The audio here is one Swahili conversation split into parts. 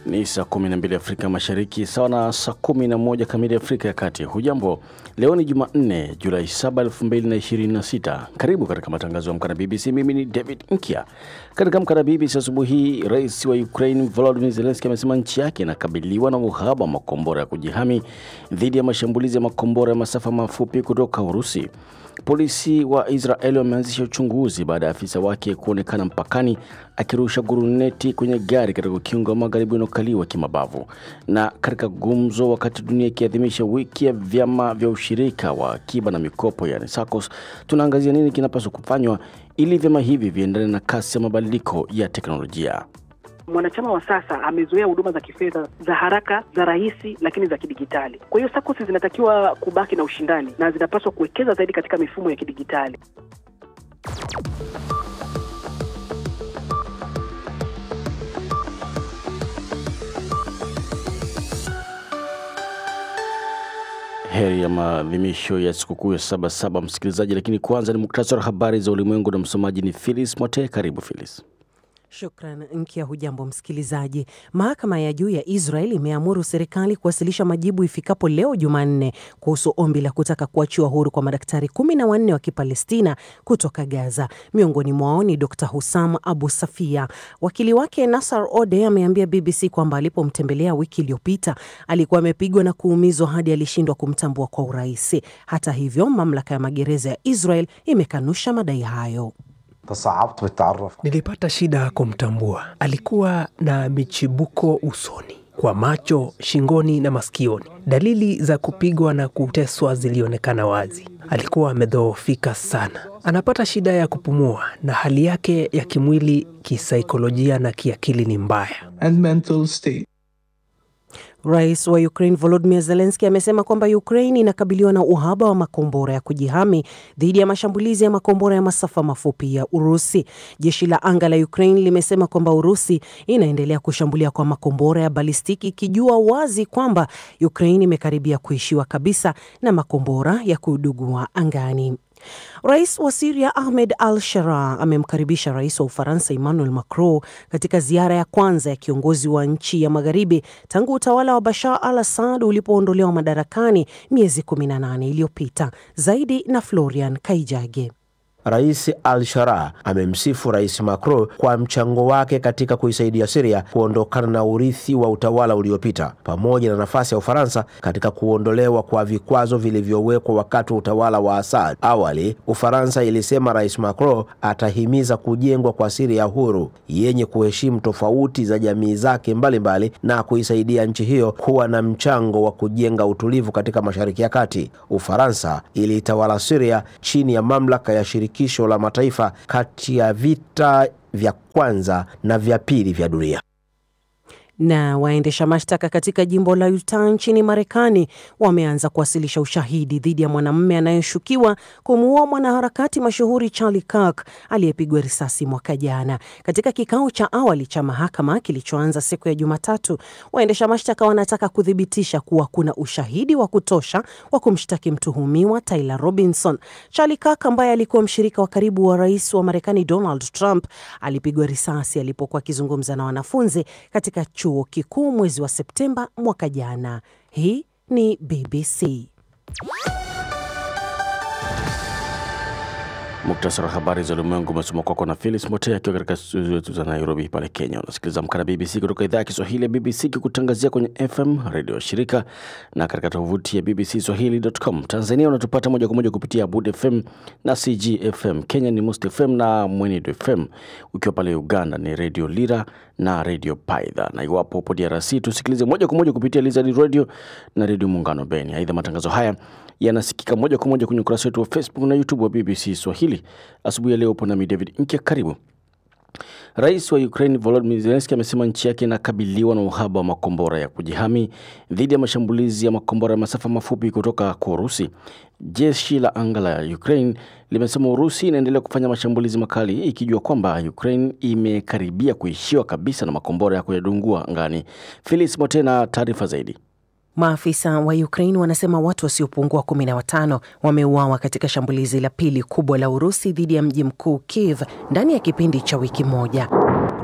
Ni saa 12 Afrika Mashariki, sawa na saa 11 kamili Afrika ya Kati. Hujambo, leo ni Jumanne, Julai 7, 2026. Karibu katika matangazo ya Amka na BBC. Mimi ni David Nkia. Katika Amka na BBC asubuhi hii, rais wa Ukraine Volodymyr Zelensky amesema nchi yake inakabiliwa na uhaba wa makombora ya kujihami dhidi ya mashambulizi ya makombora ya masafa mafupi kutoka Urusi. Polisi wa Israeli wameanzisha uchunguzi baada ya afisa wake kuonekana mpakani akirusha guruneti kwenye gari katika ukingo wa magharibi unaokaliwa kimabavu. Na katika gumzo, wakati dunia ikiadhimisha wiki ya vyama vya ushirika wa akiba na mikopo, yani SACCOS, tunaangazia nini kinapaswa kufanywa ili vyama hivi viendane na kasi ya mabadiliko ya teknolojia. Mwanachama wa sasa amezoea huduma za kifedha za haraka, za rahisi, lakini za kidigitali. Kwa hiyo SACCOS zinatakiwa kubaki na ushindani na zinapaswa kuwekeza zaidi katika mifumo ya kidigitali. Heri ya maadhimisho ya sikukuu ya Sabasaba, msikilizaji, lakini kwanza ni muktasari wa habari za ulimwengu na msomaji ni Philis Mote. Karibu Philis. Shukran Nkia. Hujambo msikilizaji. Mahakama ya juu ya Israel imeamuru serikali kuwasilisha majibu ifikapo leo Jumanne kuhusu ombi la kutaka kuachiwa huru kwa madaktari kumi na wanne wa Kipalestina kutoka Gaza. Miongoni mwao ni Dr Hussam Abu Safia. Wakili wake Nasar Ode ameambia BBC kwamba alipomtembelea wiki iliyopita alikuwa amepigwa na kuumizwa hadi alishindwa kumtambua kwa urahisi. Hata hivyo, mamlaka ya magereza ya Israel imekanusha madai hayo. Nilipata shida kumtambua. Alikuwa na michibuko usoni, kwa macho, shingoni na masikioni. Dalili za kupigwa na kuteswa zilionekana wazi. Alikuwa amedhoofika sana, anapata shida ya kupumua, na hali yake ya kimwili, kisaikolojia na kiakili ni mbaya. and mental state. Rais wa Ukraine Volodymyr Zelensky amesema kwamba Ukraine inakabiliwa na uhaba wa makombora ya kujihami dhidi ya mashambulizi ya makombora ya masafa mafupi ya Urusi. Jeshi la anga la Ukraine limesema kwamba Urusi inaendelea kushambulia kwa makombora ya balistiki ikijua wazi kwamba Ukraine imekaribia kuishiwa kabisa na makombora ya kudugua angani. Rais wa Siria Ahmed al Sharaa amemkaribisha rais wa Ufaransa Emmanuel Macron katika ziara ya kwanza ya kiongozi wa nchi ya magharibi tangu utawala wa Bashar al Assad ulipoondolewa madarakani miezi 18 iliyopita. Zaidi na Florian Kaijage. Rais al-Sharaa amemsifu Rais Macron kwa mchango wake katika kuisaidia Syria kuondokana na urithi wa utawala uliopita pamoja na nafasi ya Ufaransa katika kuondolewa kwa vikwazo vilivyowekwa wakati wa utawala wa Assad. Awali, Ufaransa ilisema Rais Macron atahimiza kujengwa kwa Syria huru yenye kuheshimu tofauti za jamii zake mbalimbali na kuisaidia nchi hiyo kuwa na mchango wa kujenga utulivu katika Mashariki ya Kati. Ufaransa iliitawala Syria chini ya mamlaka ya shirikisho la mataifa kati ya vita vya kwanza na vya pili vya dunia. Na waendesha mashtaka katika jimbo la Utah nchini Marekani wameanza kuwasilisha ushahidi dhidi ya mwanamume anayeshukiwa kumuua mwanaharakati mashuhuri Charlie Kirk aliyepigwa risasi mwaka jana. Katika kikao cha awali cha mahakama kilichoanza siku ya Jumatatu, waendesha mashtaka wanataka kuthibitisha kuwa kuna ushahidi wa kutosha wa kumshtaki mtuhumiwa Tyler Robinson. Charlie Kirk ambaye alikuwa mshirika wa karibu wa rais wa Marekani Donald Trump alipigwa risasi alipokuwa akizungumza na wanafunzi katika chuo kikuu mwezi wa Septemba mwaka jana. Hii ni BBC. Muktasari wa habari za ulimwengu umesoma kwako na Philis Mote akiwa katika studio zetu za Nairobi pale Kenya. Unasikiliza Amka na BBC kutoka idhaa ya Kiswahili ya BBC kikutangazia kwenye FM redio shirika na katika tovuti ya BBC Swahili.com. Tanzania unatupata moja kwa moja kupitia Abud FM na CG FM. Kenya ni Must FM na Mwenedo FM. Ukiwa pale Uganda ni Radio Lira na Radio Paidha, na iwapo upo DRC tusikilize moja kwa moja kupitia Lizard Radio na Radio Muungano Beni. Aidha, matangazo haya yanasikika moja kwa moja kwenye ukurasa wetu wa Facebook na YouTube wa BBC Swahili. Asubuhi ya leo upo nami David Nkya, karibu. Rais wa Ukraine Volodymyr Zelensky amesema nchi yake inakabiliwa na uhaba wa makombora ya kujihami dhidi ya mashambulizi ya makombora ya masafa mafupi kutoka kwa Urusi. Jeshi la anga la Ukraine limesema Urusi inaendelea kufanya mashambulizi makali ikijua kwamba Ukraine imekaribia kuishiwa kabisa na makombora ya kuyadungua angani. Felix Motena, taarifa zaidi. Maafisa wa Ukraine wanasema watu wasiopungua kumi na watano wameuawa katika shambulizi la pili kubwa la Urusi dhidi ya mji mkuu Kiev ndani ya kipindi cha wiki moja.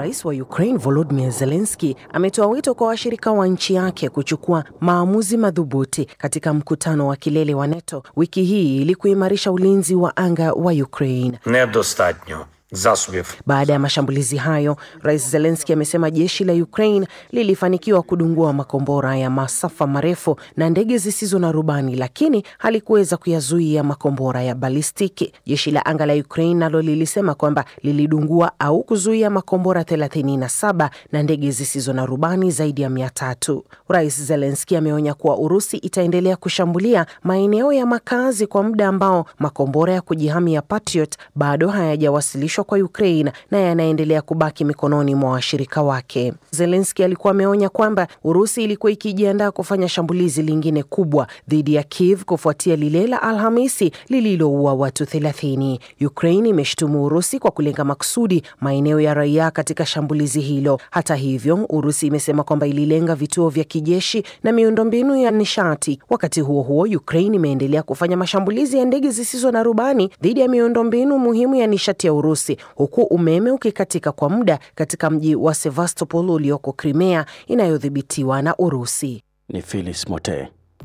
Rais wa Ukraine Volodymyr Zelensky ametoa wito kwa washirika wa nchi yake kuchukua maamuzi madhubuti katika mkutano wa kilele wa NATO wiki hii ili kuimarisha ulinzi wa anga wa Ukraine. Недостатньо засобів Baada ya mashambulizi hayo, Rais Zelensky amesema jeshi la Ukraine lilifanikiwa kudungua makombora ya masafa marefu na ndege zisizo na rubani, lakini halikuweza kuyazuia makombora ya balistiki. Jeshi la anga la Ukraine nalo lilisema kwamba lilidungua au kuzuia makombora 37 na ndege zisizo na rubani zaidi ya mia tatu. Rais Zelensky ameonya kuwa Urusi itaendelea kushambulia maeneo ya makazi kwa muda ambao makombora ya kujihami ya Patriot bado hayajawasilishwa kwa Ukraine na yanaendelea kubaki mikononi mwa washirika wake. Zelensky alikuwa ameonya kwamba Urusi ilikuwa ikijiandaa kufanya shambulizi lingine kubwa dhidi ya Kiev kufuatia lile la Alhamisi lililoua watu 30. Ukraine imeshtumu Urusi kwa kulenga makusudi maeneo ya raia katika shambulizi hilo. Hata hivyo, Urusi imesema kwamba ililenga vituo vya kijeshi na miundombinu ya nishati. Wakati huo huo, Ukraine imeendelea kufanya mashambulizi ya ndege zisizo na rubani dhidi ya miundombinu muhimu ya nishati ya Urusi, huku umeme ukikatika kwa muda katika mji wa Sevastopol ulioko Crimea inayodhibitiwa na Urusi. Ni Phyllis Mote.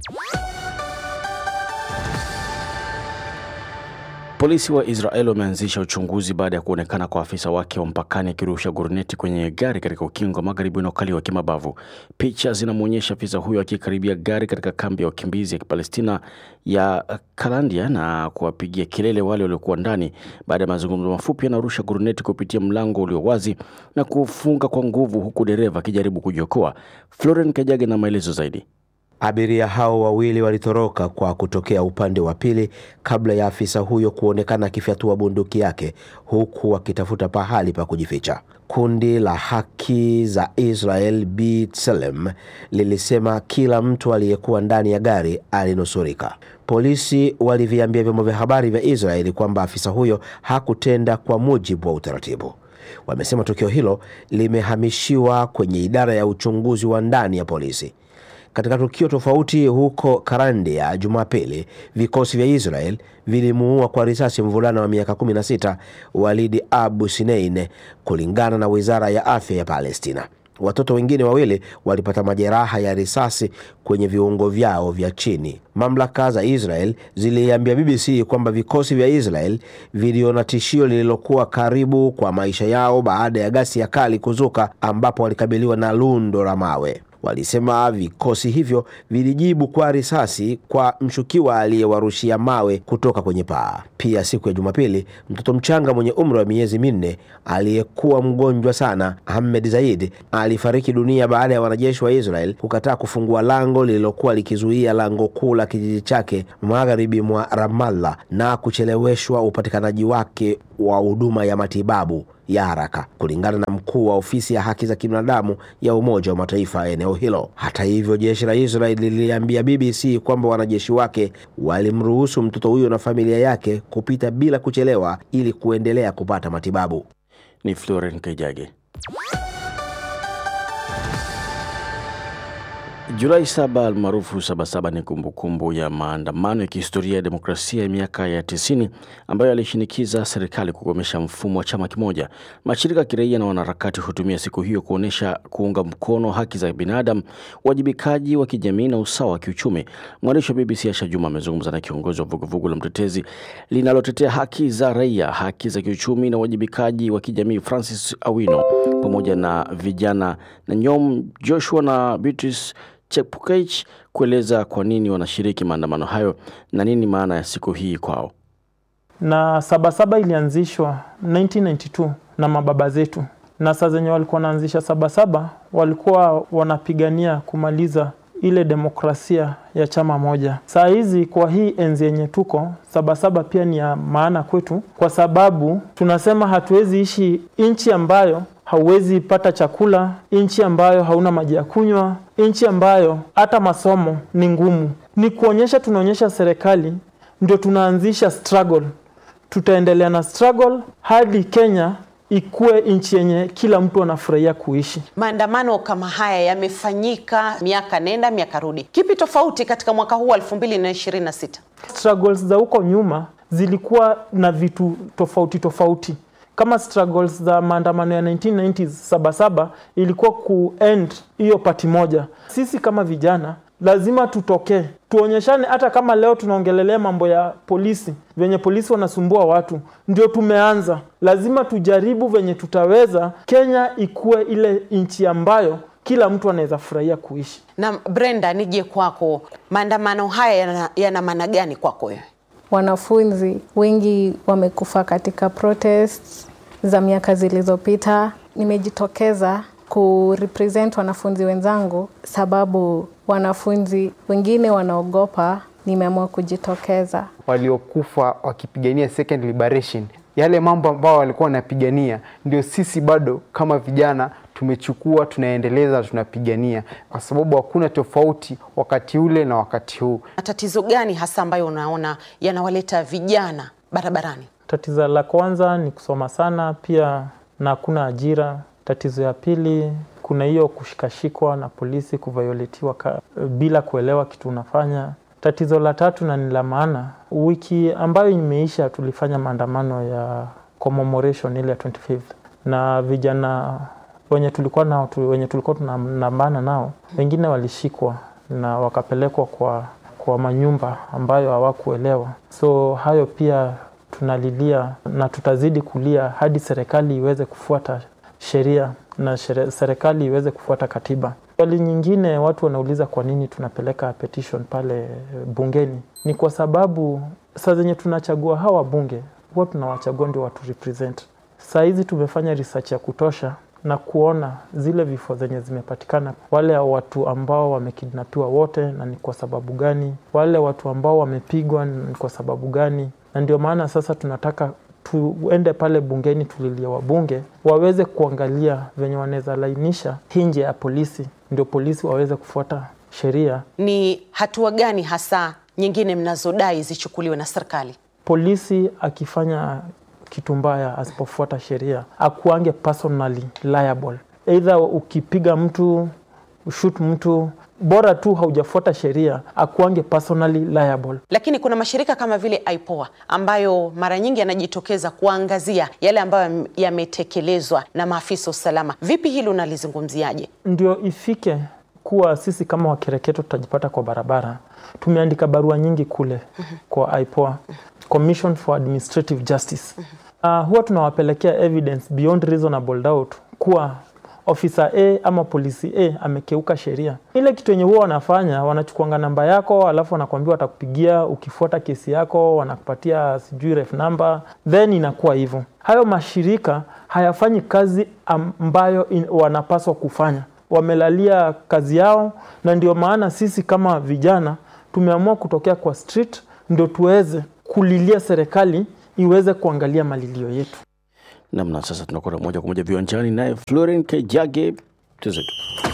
Polisi wa Israel wameanzisha uchunguzi baada ya kuonekana kwa afisa wake wa mpakani akirusha guruneti kwenye gari katika ukingo wa magharibi unaokaliwa kimabavu. Picha zinamwonyesha afisa huyo akikaribia gari katika kambi ya wakimbizi ya Kipalestina ya Kalandia na kuwapigia kelele wale waliokuwa ndani. Baada ya mazungumzo mafupi, anarusha guruneti kupitia mlango ulio wazi na kufunga kwa nguvu, huku dereva akijaribu kujiokoa. Floren Kajage na maelezo zaidi. Abiria hao wawili walitoroka kwa kutokea upande wa pili kabla ya afisa huyo kuonekana akifyatua bunduki yake huku wakitafuta pahali pa kujificha. Kundi la haki za Israel B'Tselem lilisema kila mtu aliyekuwa ndani ya gari alinusurika. Polisi waliviambia vyombo vya habari vya Israeli kwamba afisa huyo hakutenda kwa mujibu wa utaratibu. Wamesema tukio hilo limehamishiwa kwenye idara ya uchunguzi wa ndani ya polisi. Katika tukio tofauti huko Karandia Jumapili, vikosi vya Israel vilimuua kwa risasi mvulana wa miaka 16 Walidi Abu Sinein, kulingana na wizara ya afya ya Palestina. Watoto wengine wawili walipata majeraha ya risasi kwenye viungo vyao vya chini. Mamlaka za Israel ziliambia BBC kwamba vikosi vya Israel viliona tishio lililokuwa karibu kwa maisha yao baada ya ghasia kali kuzuka, ambapo walikabiliwa na lundo la mawe. Walisema vikosi hivyo vilijibu kwa risasi kwa mshukiwa aliyewarushia mawe kutoka kwenye paa. Pia siku ya Jumapili, mtoto mchanga mwenye umri wa miezi minne aliyekuwa mgonjwa sana, Ahmed Zaid, alifariki dunia baada ya wanajeshi wa Israel kukataa kufungua lango lililokuwa likizuia lango kuu la kijiji chake magharibi mwa Ramallah na kucheleweshwa upatikanaji wake wa huduma ya matibabu ya haraka kulingana na mkuu wa ofisi ya haki za kibinadamu ya Umoja wa Mataifa eneo hilo. Hata hivyo, jeshi la Israel liliambia BBC kwamba wanajeshi wake walimruhusu mtoto huyo na familia yake kupita bila kuchelewa ili kuendelea kupata matibabu. Ni Floren Kaijage. Julai saba almaarufu Sabasaba ni kumbukumbu ya maandamano ya kihistoria ya demokrasia ya miaka ya tisini ambayo yalishinikiza serikali kukomesha mfumo wa chama kimoja. Mashirika ya kiraia na wanaharakati hutumia siku hiyo kuonyesha kuunga mkono haki za binadamu, uwajibikaji wa kijamii na usawa wa kiuchumi. Mwandishi wa BBC Asha Juma amezungumza na kiongozi wa vuguvugu la mtetezi linalotetea haki za raia, haki za kiuchumi na uwajibikaji wa kijamii Francis Awino pamoja na vijana na Nyom Joshua na Beatrice Chepukech kueleza kwa nini wanashiriki maandamano hayo na nini maana ya siku hii kwao. Na Sabasaba ilianzishwa 1992 na mababa zetu, na saa zenye walikuwa wanaanzisha Sabasaba walikuwa wanapigania kumaliza ile demokrasia ya chama moja. Saa hizi kwa hii enzi yenye tuko, Sabasaba pia ni ya maana kwetu, kwa sababu tunasema hatuwezi ishi nchi ambayo hauwezi pata chakula, nchi ambayo hauna maji ya kunywa, nchi ambayo hata masomo ni ngumu. Ni kuonyesha, tunaonyesha serikali ndio tunaanzisha struggle, tutaendelea na struggle hadi Kenya ikuwe nchi yenye kila mtu anafurahia kuishi. Maandamano kama haya yamefanyika miaka nenda miaka rudi. Kipi tofauti katika mwaka huu wa 2026? Struggles za huko nyuma zilikuwa na vitu tofauti tofauti kama struggles za maandamano ya 1990s sabasaba ilikuwa kuend hiyo pati moja. Sisi kama vijana lazima tutokee tuonyeshane, hata kama leo tunaongelelea mambo ya polisi, venye polisi wanasumbua watu, ndio tumeanza. Lazima tujaribu venye tutaweza Kenya ikuwe ile nchi ambayo kila mtu anaweza furahia kuishi. Na Brenda, nije kwako, maandamano haya yana, yana maana gani kwako wewe? Wanafunzi wengi wamekufa katika protests za miaka zilizopita. Nimejitokeza kurepresent wanafunzi wenzangu sababu wanafunzi wengine wanaogopa. Nimeamua kujitokeza. waliokufa wakipigania second liberation, yale mambo ambayo walikuwa wanapigania ndio sisi bado kama vijana tumechukua, tunaendeleza, tunapigania, kwa sababu hakuna tofauti wakati ule na wakati huu. Matatizo gani hasa ambayo unaona yanawaleta vijana barabarani? Tatizo la kwanza ni kusoma sana, pia na hakuna ajira. Tatizo ya pili kuna hiyo kushikashikwa na polisi, kuvioletiwa ka, bila kuelewa kitu unafanya. Tatizo la tatu na ni la maana, wiki ambayo imeisha tulifanya maandamano ya commemoration ile ya 25th na vijana wenye tulikuwa nao tu, wenye tulikuwa tunandamana nao wengine walishikwa na wakapelekwa kwa, kwa manyumba ambayo hawakuelewa. So hayo pia tunalilia na tutazidi kulia hadi serikali iweze kufuata sheria na shere, serikali iweze kufuata katiba. Swali nyingine watu wanauliza kwa nini tunapeleka petition pale bungeni, ni kwa sababu saa zenye tunachagua hawa bunge huwa tunawachagua ndio watu represent. Saa hizi tumefanya research ya kutosha na kuona zile vifo zenye zimepatikana, wale watu ambao wamekidnapiwa wote, na ni kwa sababu gani, wale watu ambao wamepigwa ni kwa sababu gani, na ndio maana sasa tunataka tuende pale bungeni tulilia wabunge waweze kuangalia venye wanaweza lainisha hii njia ya polisi, ndio polisi waweze kufuata sheria. Ni hatua gani hasa nyingine mnazodai zichukuliwe na serikali? Polisi akifanya kitu mbaya, asipofuata sheria, akuange personally liable, either ukipiga mtu shoot mtu bora tu haujafuata sheria akuange personally liable. Lakini kuna mashirika kama vile IPOA ambayo mara nyingi yanajitokeza kuangazia yale ambayo yametekelezwa na maafisa usalama. Vipi hili unalizungumziaje? Ndio ifike kuwa sisi kama wakereketo tutajipata kwa barabara. Tumeandika barua nyingi kule kwa IPOA, Commission for Administrative Justice. Uh, huwa tunawapelekea evidence beyond reasonable doubt kuwa ofisa A ama polisi A amekeuka sheria. Ile kitu yenye huwa wanafanya wanachukuanga namba yako, alafu wanakwambia watakupigia ukifuata kesi yako, wanakupatia sijui ref number, then inakuwa hivyo. Hayo mashirika hayafanyi kazi ambayo in, wanapaswa kufanya, wamelalia kazi yao, na ndio maana sisi kama vijana tumeamua kutokea kwa street ndio tuweze kulilia serikali iweze kuangalia malilio yetu. Namna sasa tunakwenda moja kwa moja viwanjani naye Floren Kejage tuzetu.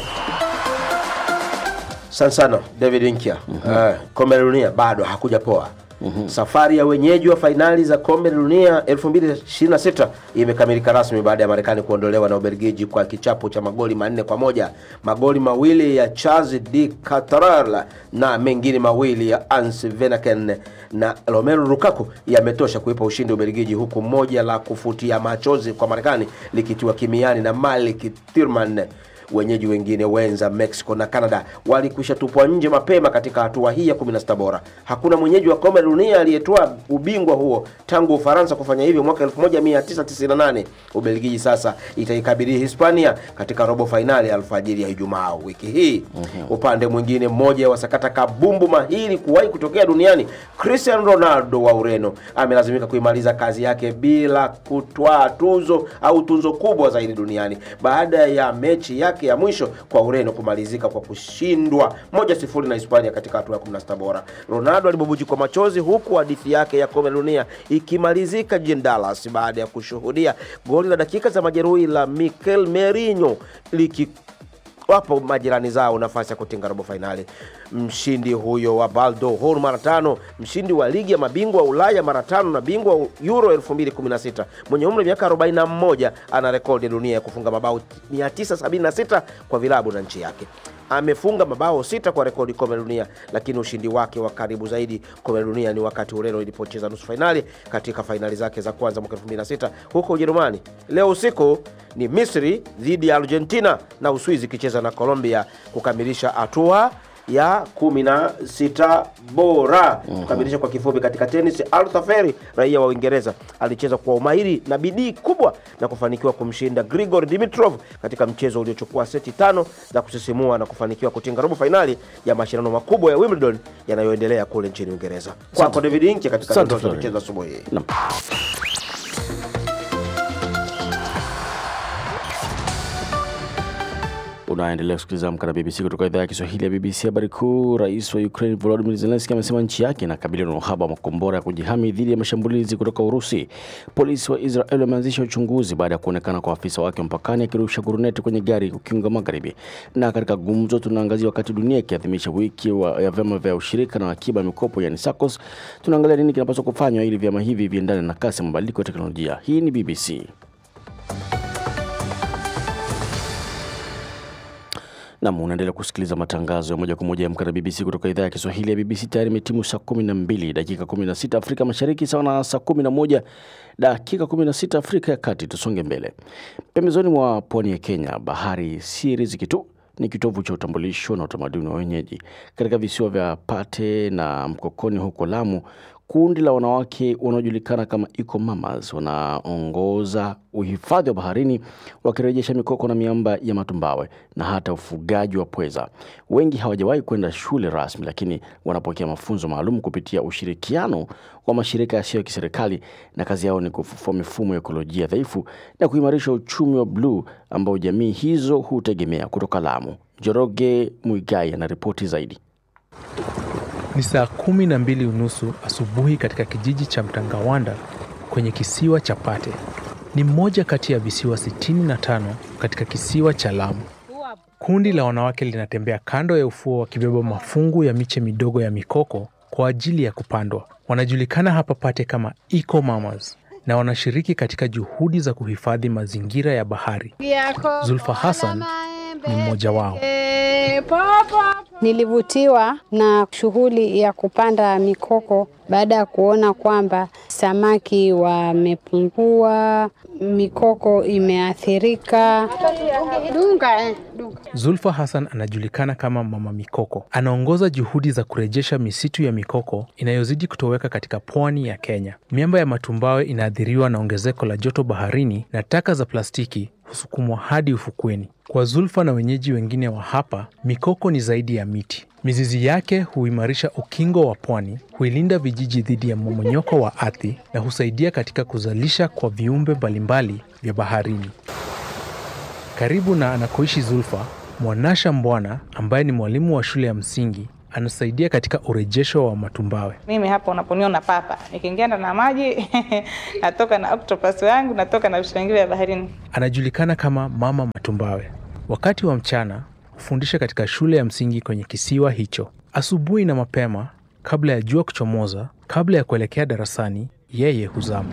Sana sana David Nkya. Uh, kombe la dunia bado hakuja poa. Safari ya wenyeji wa fainali za kombe la dunia 2026 imekamilika rasmi baada ya Marekani kuondolewa na Ubelgiji kwa kichapo cha magoli manne kwa moja. Magoli mawili ya Charles de Ketelaere na mengine mawili ya Hans Vanaken na Romelu Lukaku yametosha kuipa ushindi Ubelgiji, huku moja la kufutia machozi kwa Marekani likitiwa kimiani na Malik Thurman. Wenyeji wengine wenza Mexico na Canada walikwisha tupwa nje mapema katika hatua hii ya 16 bora. Hakuna mwenyeji wa kombe la dunia aliyetoa ubingwa huo tangu Ufaransa kufanya hivyo mwaka 1998. Ubelgiji sasa itaikabili Hispania katika robo fainali ya alfajiri ya Ijumaa wiki hii. Upande mwingine, mmoja wa sakata kabumbu mahiri kuwahi kutokea duniani, Cristiano Ronaldo wa Ureno amelazimika kuimaliza kazi yake bila kutwaa tuzo au tuzo kubwa zaidi duniani baada ya mechi yake ya mwisho kwa Ureno kumalizika kwa kushindwa moja sifuri na Hispania katika hatua ya 16 bora. Ronaldo alibubujikwa machozi huku hadithi yake ya kombe la dunia ikimalizika jijini Dallas baada ya kushuhudia goli la dakika za majeruhi la Mikel Merino liki wapo majirani zao nafasi ya kutinga robo fainali. Mshindi huyo wa Ballon d'Or mara tano, mshindi wa ligi ya mabingwa wa Ulaya mara tano na bingwa wa Euro 2016 mwenye umri wa miaka 41 ana rekodi ya dunia ya kufunga mabao 976 kwa vilabu na nchi yake. Amefunga mabao sita kwa rekodi kombe la dunia, lakini ushindi wake wa karibu zaidi kombe la dunia ni wakati Ureno ilipocheza nusu fainali katika fainali zake za kwanza mwaka 2006 huko Ujerumani. Leo usiku ni Misri dhidi ya Argentina na Uswizi ikicheza na Colombia kukamilisha hatua ya 16 bora. Kukamilisha kwa kifupi, katika tenis, Arthur Feri raia wa Uingereza alicheza kwa umahiri na bidii kubwa na kufanikiwa kumshinda Grigor Dimitrov katika mchezo uliochukua seti tano za kusisimua na kufanikiwa kutinga robo fainali ya mashindano makubwa ya Wimbledon yanayoendelea kule nchini Uingereza. Kwako David Inke katika Asante, dondoo za Florian. michezo asubuhi hii. Naam. Unaendelea kusikiliza Amka na BBC kutoka idhaa ya Kiswahili ya BBC. Habari kuu, rais wa Ukraine Volodymyr Zelensky amesema nchi yake inakabiliwa na uhaba wa makombora ya kujihami dhidi ya mashambulizi kutoka Urusi. Polisi wa Israel wameanzisha uchunguzi baada ya kuonekana kwa afisa wake mpakani akirusha guruneti kwenye gari ukinga magharibi. Na katika gumzo, tunaangazia wakati dunia ikiadhimisha wiki wa, ya vyama vya ushirika na akiba ya mikopo yani SACCOS, tunaangalia nini kinapaswa kufanywa ili vyama hivi viendane na kasi ya mabadiliko ya teknolojia. Hii ni BBC. Nam, unaendelea kusikiliza matangazo ya moja kwa moja ya Amka na BBC kutoka idhaa ya Kiswahili ya BBC. Tayari imetimu saa 12 dakika 16 Afrika Mashariki, sawa na saa 11 dakika 16 Afrika ya Kati. Tusonge mbele. Pembezoni mwa pwani ya Kenya, bahari si riziki tu ni kitovu cha utambulisho na utamaduni wa wenyeji. Katika visiwa vya Pate na Mkokoni huko Lamu, kundi la wanawake wanaojulikana kama Eco Mamas wanaongoza uhifadhi wa baharini, wakirejesha mikoko na miamba ya matumbawe na hata ufugaji wa pweza. Wengi hawajawahi kwenda shule rasmi, lakini wanapokea mafunzo maalum kupitia ushirikiano wa mashirika yasiyo ya kiserikali, na kazi yao ni kufufua mifumo ya ekolojia dhaifu na kuimarisha uchumi wa bluu ambao jamii hizo hutegemea. Kutoka Lamu, Joroge Muigai anaripoti zaidi. Ni saa kumi na mbili unusu asubuhi katika kijiji cha Mtangawanda kwenye kisiwa cha Pate. Ni mmoja kati ya visiwa 65 katika kisiwa cha Lamu. Kundi la wanawake linatembea kando ya ufuo wakibeba mafungu ya miche midogo ya mikoko kwa ajili ya kupandwa. Wanajulikana hapa Pate kama Eco Mamas na wanashiriki katika juhudi za kuhifadhi mazingira ya bahari. Zulfa Hassan ni mmoja wao. Nilivutiwa na shughuli ya kupanda mikoko baada ya kuona kwamba samaki wamepungua, mikoko imeathirika. Dunga, eh, dunga. Zulfa Hassan anajulikana kama Mama Mikoko. Anaongoza juhudi za kurejesha misitu ya mikoko inayozidi kutoweka katika pwani ya Kenya. Miamba ya matumbawe inaathiriwa na ongezeko la joto baharini na taka za plastiki husukumwa hadi ufukweni. Kwa Zulfa na wenyeji wengine wa hapa, mikoko ni zaidi ya miti. Mizizi yake huimarisha ukingo wa pwani, huilinda vijiji dhidi ya mmomonyoko wa ardhi na husaidia katika kuzalisha kwa viumbe mbalimbali vya baharini. Karibu na anakoishi Zulfa, Mwanasha Mbwana ambaye ni mwalimu wa shule ya msingi anasaidia katika urejesho wa matumbawe. Mimi hapa unaponiona papa, nikiingia ndani ya maji natoka na octopus yangu, natoka na vitu vingine vya baharini. Anajulikana kama Mama Matumbawe. Wakati wa mchana hufundisha katika shule ya msingi kwenye kisiwa hicho. Asubuhi na mapema, kabla ya jua kuchomoza, kabla ya kuelekea darasani, yeye huzama.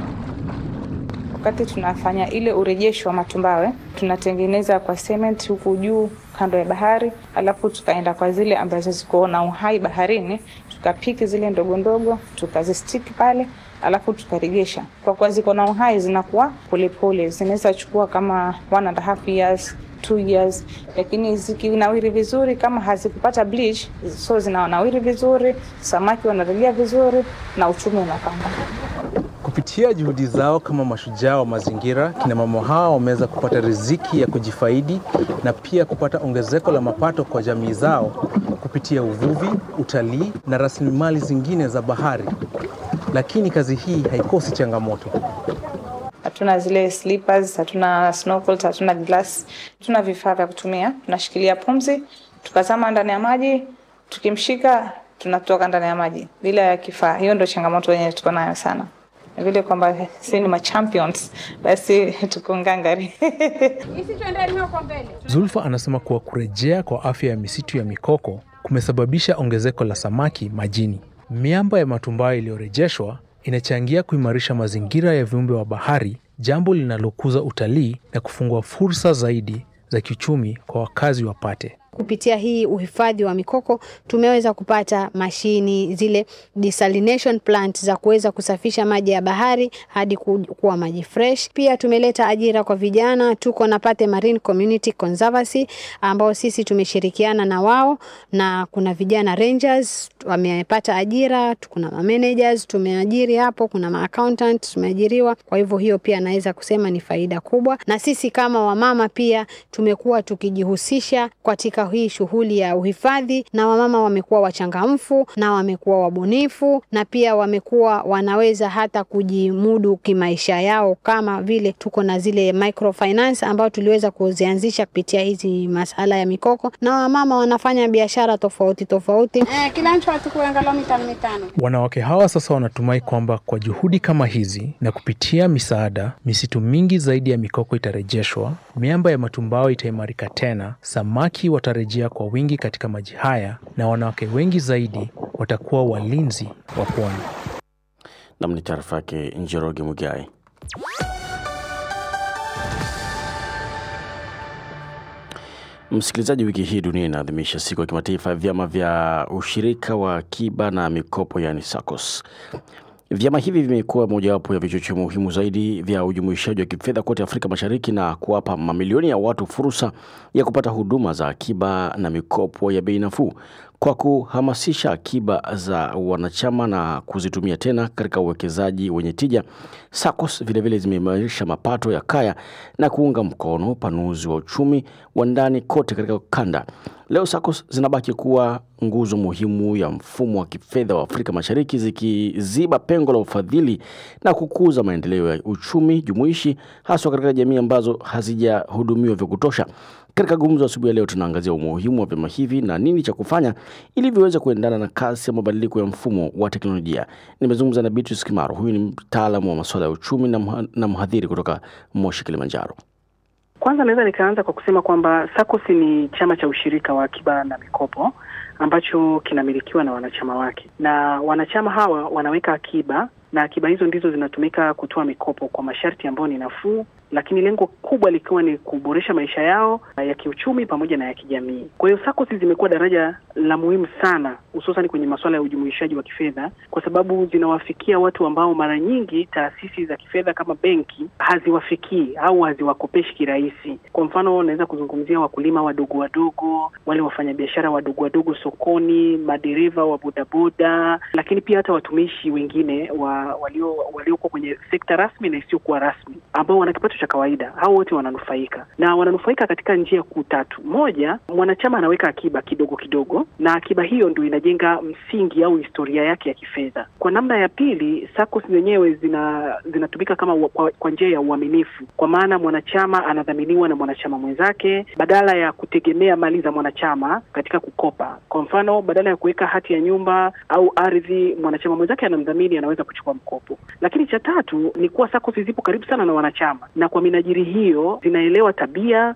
Wakati tunafanya ile urejesho wa matumbawe, tunatengeneza kwa cement huku juu kando ya bahari, alafu tukaenda kwa zile ambazo ziko na uhai baharini, tukapiki zile ndogo ndogo, tukazistiki pale, alafu tukaregesha. Kwa kuwa ziko na uhai, zinakuwa polepole, zinaweza chukua kama one and a half years two years, lakini zikinawiri vizuri, kama hazikupata bleach, so zinanawiri vizuri, samaki wanarelia vizuri na uchumi unapanda. Kupitia juhudi zao kama mashujaa wa mazingira, kina mama hawa wameweza kupata riziki ya kujifaidi na pia kupata ongezeko la mapato kwa jamii zao kupitia uvuvi, utalii na rasilimali zingine za bahari. Lakini kazi hii haikosi changamoto. hatuna zile slippers, hatuna snorkels, hatuna glass, hatuna vifaa vya kutumia. Tunashikilia pumzi, tukazama ndani ya maji, tukimshika tunatoka ndani ya maji bila ya kifaa. Hiyo ndio changamoto yenye tuko nayo sana. vile kwamba si ni machampions, basi tuko ngangari. Zulfa anasema kuwa kurejea kwa afya ya misitu ya mikoko kumesababisha ongezeko la samaki majini. Miamba ya matumbawe iliyorejeshwa inachangia kuimarisha mazingira ya viumbe wa bahari, jambo linalokuza utalii na kufungua fursa zaidi za kiuchumi kwa wakazi wa Pate. Kupitia hii uhifadhi wa mikoko tumeweza kupata mashini zile desalination plant za kuweza kusafisha maji ya bahari hadi ku, kuwa maji fresh. Pia tumeleta ajira kwa vijana, tuko na Pate Marine Community Conservancy ambao sisi tumeshirikiana na wao, na kuna vijana rangers wamepata ajira, kuna ma managers tumeajiri hapo, kuna ma accountant tumeajiriwa. Kwa hivyo hiyo pia naweza kusema ni faida kubwa, na sisi kama wamama pia tumekuwa tukijihusisha katika hii shughuli ya uhifadhi, na wamama wamekuwa wachangamfu na wamekuwa wabunifu na pia wamekuwa wanaweza hata kujimudu kimaisha yao, kama vile tuko na zile microfinance ambao tuliweza kuzianzisha kupitia hizi masala ya mikoko, na wamama wanafanya biashara tofauti tofauti. Eh, kila mtu achukue angalau mitano mitano. Wanawake hawa sasa wanatumai kwamba kwa juhudi kama hizi na kupitia misaada, misitu mingi zaidi ya mikoko itarejeshwa, miamba ya matumbawe itaimarika tena, samaki watarejea kwa wingi katika maji haya, na wanawake wengi zaidi watakuwa walinzi wa pwani. Nam ni taarifa yake Njoroge Mugai. Msikilizaji, wiki hii dunia inaadhimisha siku ya kimataifa ya vyama vya ushirika wa akiba na mikopo, yani SACCOS. Vyama hivi vimekuwa mojawapo ya vichocheo muhimu zaidi vya ujumuishaji wa kifedha kote Afrika Mashariki na kuwapa mamilioni ya watu fursa ya kupata huduma za akiba na mikopo ya bei nafuu kwa kuhamasisha akiba za wanachama na kuzitumia tena katika uwekezaji wenye tija. SACCOS vilevile zimeimarisha mapato ya kaya na kuunga mkono upanuzi wa uchumi wa ndani kote katika kanda. Leo SACCOS zinabaki kuwa nguzo muhimu ya mfumo wa kifedha wa Afrika Mashariki zikiziba pengo la ufadhili na kukuza maendeleo ya uchumi jumuishi haswa katika jamii ambazo hazijahudumiwa vya kutosha. Katika gumzo asubuhi ya leo tunaangazia umuhimu wa vyama hivi na nini cha kufanya ili viweze kuendana na kasi ya mabadiliko ya mfumo wa teknolojia. Nimezungumza na Beatrice Kimaro, huyu ni mtaalamu wa masuala ya uchumi na, mha, na mhadhiri kutoka Moshi, Kilimanjaro. Kwanza naweza nikaanza kwa kusema kwamba SACCOS ni chama cha ushirika wa akiba na mikopo ambacho kinamilikiwa na wanachama wake, na wanachama hawa wanaweka akiba na akiba hizo ndizo zinatumika kutoa mikopo kwa masharti ambayo ni nafuu, lakini lengo kubwa likiwa ni kuboresha maisha yao ya kiuchumi pamoja na ya kijamii. Kwa hiyo SACCOS zimekuwa daraja la muhimu sana, hususan kwenye masuala ya ujumuishaji wa kifedha, kwa sababu zinawafikia watu ambao mara nyingi taasisi za kifedha kama benki haziwafikii au haziwakopeshi kirahisi. Kwa mfano, naweza kuzungumzia wakulima wadogo wadogo, wale wafanyabiashara wadogo wadogo sokoni, madereva wa bodaboda, lakini pia hata watumishi wengine wa walio waliokuwa kwenye sekta rasmi na isiyokuwa rasmi ambao wana kipato cha kawaida. Hao wote wananufaika na wananufaika katika njia kuu tatu. Moja, mwanachama anaweka akiba kidogo kidogo, na akiba hiyo ndio inajenga msingi au historia yake ya kifedha. Kwa namna ya pili, SACCOS zenyewe zina zinatumika kama wa, kwa, kwa njia ya uaminifu, kwa maana mwanachama anadhaminiwa na mwanachama mwenzake badala ya kutegemea mali za mwanachama katika kukopa. Kwa mfano, badala ya kuweka hati ya nyumba au ardhi, mwanachama mwenzake anamdhamini, anaweza kuchukua mkopo. Lakini cha tatu ni kuwa SACCOS zipo karibu sana na wanachama, na kwa minajiri hiyo zinaelewa tabia